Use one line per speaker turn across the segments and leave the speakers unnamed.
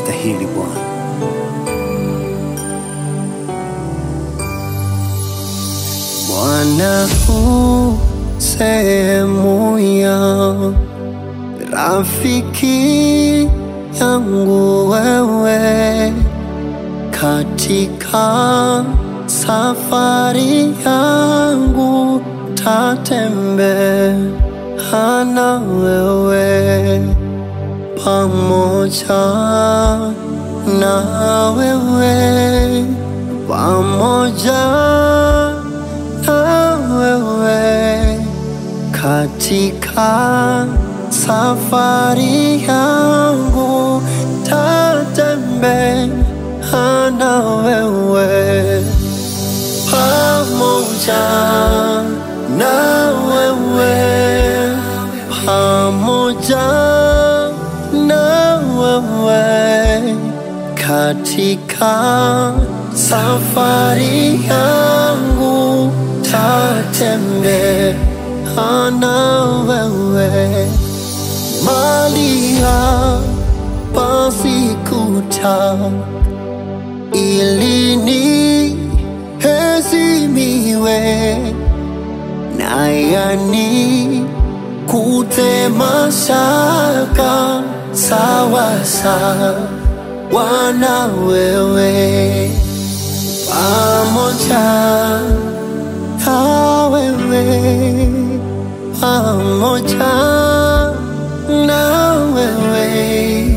unastahili Bwana. Bwana u sehemu ya rafiki yangu wewe katika safari yangu tatembea na wewe pamoja na wewe pamoja na wewe katika safari yangu tatembea na wewe pamoja na wewe pamoja na wewe katika safari yangu tatembea na wewe mali hapa sikuta ili niheshimiwe na yani kutema shaka sawa sawa na wewe pamoja na wewe pamoja na wewe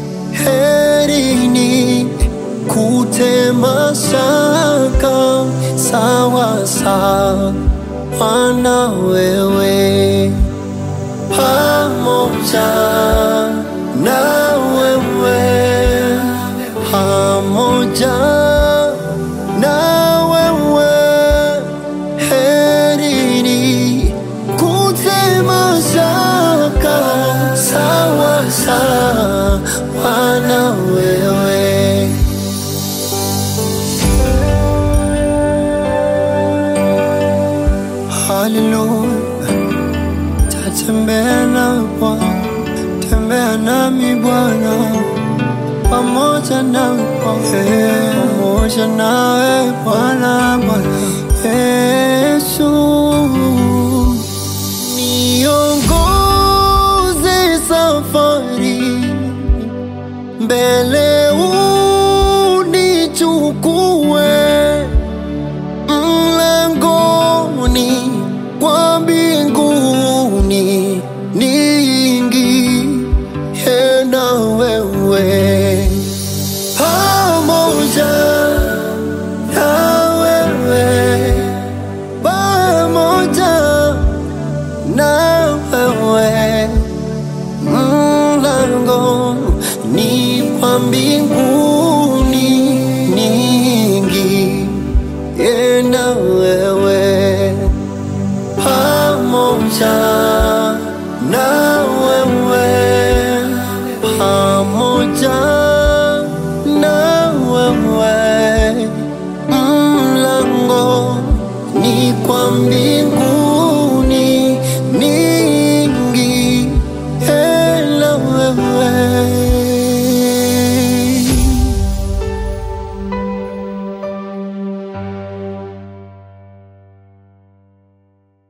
herini kutema shaka sawa sawa na wewe pamoja na wewe pamoja na wewe herini kutema shaka sawa sawa na wewe Haleluya, tatembea na Bwana, tembea nami Bwana, pamoja nawe Bwana, pamoja nawe Bwana, Bwana Yesu, niongoze safari mbele, unichukue mlangoni kwa mbinguni niingie na wewe pamoja na wewe pamoja na wewe mlango ni kwa mbinguni niingie na wewe pamoja na wewe pamoja na wewe mlango ni kwa mbingu